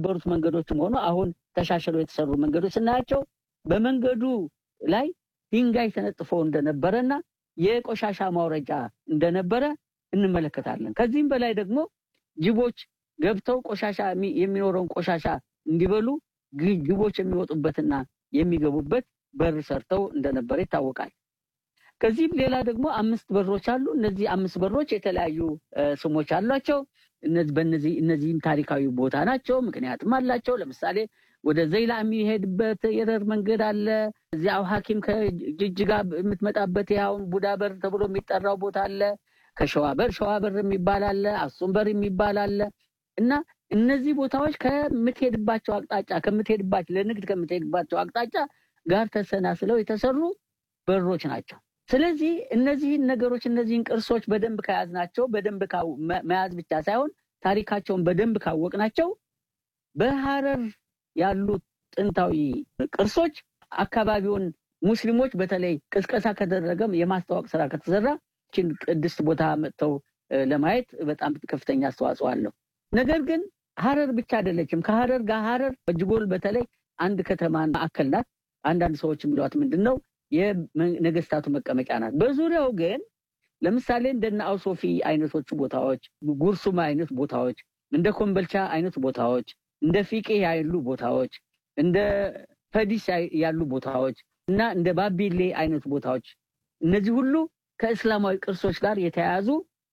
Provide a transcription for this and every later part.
የነበሩት መንገዶችም ሆኑ አሁን ተሻሽለው የተሰሩ መንገዶች ስናያቸው በመንገዱ ላይ ድንጋይ ተነጥፎ እንደነበረና የቆሻሻ ማውረጃ እንደነበረ እንመለከታለን። ከዚህም በላይ ደግሞ ጅቦች ገብተው ቆሻሻ የሚኖረውን ቆሻሻ እንዲበሉ ጅቦች የሚወጡበትና የሚገቡበት በር ሰርተው እንደነበረ ይታወቃል። ከዚህም ሌላ ደግሞ አምስት በሮች አሉ። እነዚህ አምስት በሮች የተለያዩ ስሞች አሏቸው። በእነዚህ እነዚህም ታሪካዊ ቦታ ናቸው፣ ምክንያትም አላቸው። ለምሳሌ ወደ ዘይላ የሚሄድበት የረር መንገድ አለ። እዚያው ሐኪም ከጅጅጋ የምትመጣበት ያሁን ቡዳ በር ተብሎ የሚጠራው ቦታ አለ። ከሸዋ በር ሸዋ በር የሚባል አለ። አሱም በር የሚባል አለ እና እነዚህ ቦታዎች ከምትሄድባቸው አቅጣጫ ከምትሄድባቸው ለንግድ ከምትሄድባቸው አቅጣጫ ጋር ተሰናስለው የተሰሩ በሮች ናቸው። ስለዚህ እነዚህን ነገሮች እነዚህን ቅርሶች በደንብ ከያዝናቸው በደንብ መያዝ ብቻ ሳይሆን ታሪካቸውን በደንብ ካወቅናቸው በሐረር ያሉ ጥንታዊ ቅርሶች አካባቢውን ሙስሊሞች በተለይ ቅስቀሳ ከተደረገ የማስታወቅ ስራ ከተሰራ ችን ቅድስት ቦታ መጥተው ለማየት በጣም ከፍተኛ አስተዋጽኦ አለው። ነገር ግን ሐረር ብቻ አይደለችም። ከሐረር ጋር ሐረር በጅጎል በተለይ አንድ ከተማ ማዕከል ናት። አንዳንድ ሰዎች የሚሏት ምንድን ነው የነገስታቱ መቀመጫ ናት። በዙሪያው ግን ለምሳሌ እንደነ አውሶፊ አይነቶቹ ቦታዎች፣ ጉርሱማ አይነት ቦታዎች፣ እንደ ኮምበልቻ አይነት ቦታዎች፣ እንደ ፊቄ ያሉ ቦታዎች፣ እንደ ፈዲስ ያሉ ቦታዎች እና እንደ ባቢሌ አይነት ቦታዎች እነዚህ ሁሉ ከእስላማዊ ቅርሶች ጋር የተያያዙ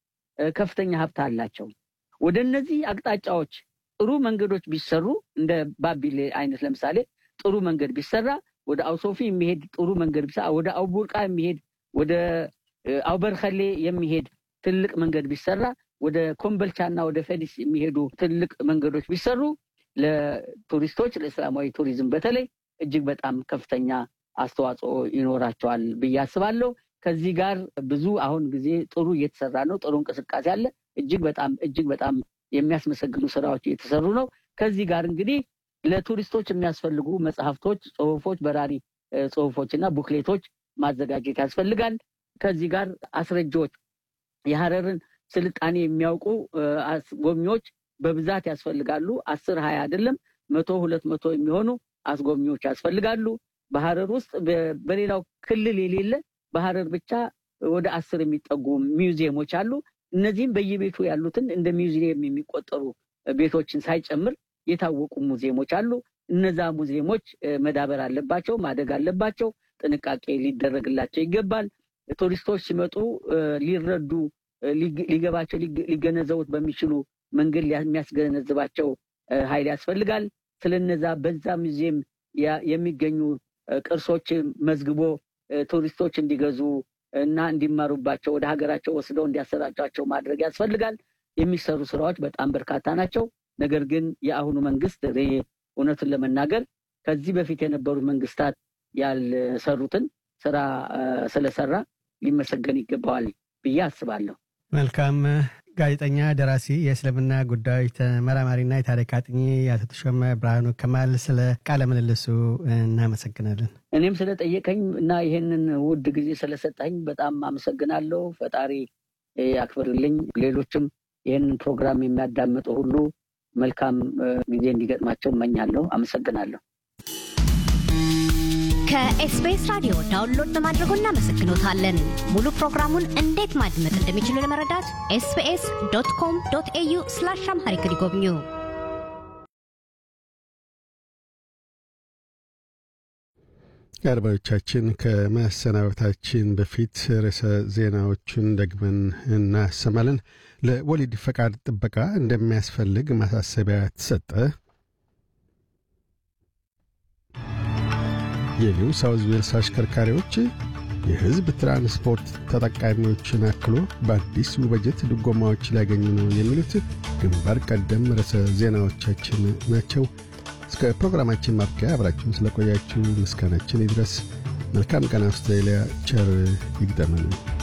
ከፍተኛ ሀብት አላቸው። ወደ እነዚህ አቅጣጫዎች ጥሩ መንገዶች ቢሰሩ እንደ ባቢሌ አይነት ለምሳሌ ጥሩ መንገድ ቢሰራ ወደ አውሶፊ የሚሄድ ጥሩ መንገድ ቢሰራ ወደ አውቡርቃ የሚሄድ ወደ አውበርኸሌ የሚሄድ ትልቅ መንገድ ቢሰራ ወደ ኮምበልቻና ወደ ፈዲስ የሚሄዱ ትልቅ መንገዶች ቢሰሩ ለቱሪስቶች ለእስላማዊ ቱሪዝም በተለይ እጅግ በጣም ከፍተኛ አስተዋጽኦ ይኖራቸዋል ብዬ አስባለሁ። ከዚህ ጋር ብዙ አሁን ጊዜ ጥሩ እየተሰራ ነው። ጥሩ እንቅስቃሴ አለ። እጅግ በጣም እጅግ በጣም የሚያስመሰግኑ ስራዎች እየተሰሩ ነው። ከዚህ ጋር እንግዲህ ለቱሪስቶች የሚያስፈልጉ መጽሐፍቶች፣ ጽሁፎች፣ በራሪ ጽሁፎች እና ቡክሌቶች ማዘጋጀት ያስፈልጋል። ከዚህ ጋር አስረጂዎች የሐረርን ስልጣኔ የሚያውቁ አስጎብኚዎች በብዛት ያስፈልጋሉ። አስር ሀያ አይደለም መቶ ሁለት መቶ የሚሆኑ አስጎብኚዎች ያስፈልጋሉ። በሐረር ውስጥ በሌላው ክልል የሌለ በሐረር ብቻ ወደ አስር የሚጠጉ ሚውዚየሞች አሉ። እነዚህም በየቤቱ ያሉትን እንደ ሚውዚየም የሚቆጠሩ ቤቶችን ሳይጨምር የታወቁ ሙዚየሞች አሉ። እነዛ ሙዚየሞች መዳበር አለባቸው፣ ማደግ አለባቸው። ጥንቃቄ ሊደረግላቸው ይገባል። ቱሪስቶች ሲመጡ ሊረዱ ሊገባቸው ሊገነዘቡት በሚችሉ መንገድ የሚያስገነዝባቸው ኃይል ያስፈልጋል። ስለነዛ በዛ ሙዚየም የሚገኙ ቅርሶች መዝግቦ ቱሪስቶች እንዲገዙ እና እንዲማሩባቸው ወደ ሀገራቸው ወስደው እንዲያሰራጯቸው ማድረግ ያስፈልጋል። የሚሰሩ ስራዎች በጣም በርካታ ናቸው። ነገር ግን የአሁኑ መንግስት እውነቱን ለመናገር ከዚህ በፊት የነበሩት መንግስታት ያልሰሩትን ስራ ስለሰራ ሊመሰገን ይገባዋል ብዬ አስባለሁ። መልካም። ጋዜጠኛ፣ ደራሲ፣ የእስልምና ጉዳዮች ተመራማሪና የታሪክ አጥኚ አቶ ተሾመ ብርሃኑ ከማል ስለ ቃለ ምልልሱ እናመሰግናለን። እኔም ስለጠየቀኝ እና ይህንን ውድ ጊዜ ስለሰጠኝ በጣም አመሰግናለሁ። ፈጣሪ ያክብርልኝ። ሌሎችም ይህንን ፕሮግራም የሚያዳምጡ ሁሉ መልካም ጊዜ እንዲገጥማቸው እመኛለሁ። አመሰግናለሁ። ከኤስቢኤስ ራዲዮ ዳውንሎድ በማድረጎ እናመሰግኖታለን። ሙሉ ፕሮግራሙን እንዴት ማድመጥ እንደሚችሉ ለመረዳት ኤስቢኤስ ዶት ኮም ዶት ኤዩ ስላሽ አምሃሪክ ይጎብኙ። አድማጮቻችን ከመሰናበታችን በፊት ርዕሰ ዜናዎቹን ደግመን እናሰማለን። ለወሊድ ፈቃድ ጥበቃ እንደሚያስፈልግ ማሳሰቢያ ተሰጠ። የኒው ሳውዝ ዌልስ አሽከርካሪዎች የሕዝብ ትራንስፖርት ተጠቃሚዎችን አክሎ በአዲሱ በጀት ድጎማዎች ሊያገኙ ነው የሚሉት ግንባር ቀደም ርዕሰ ዜናዎቻችን ናቸው። እስከ ፕሮግራማችን ማብቂያ አብራችሁን ስለቆያችሁ ምስጋናችን ይድረስ። መልካም ቀን። አውስትራሊያ ቸር ይግጠመን።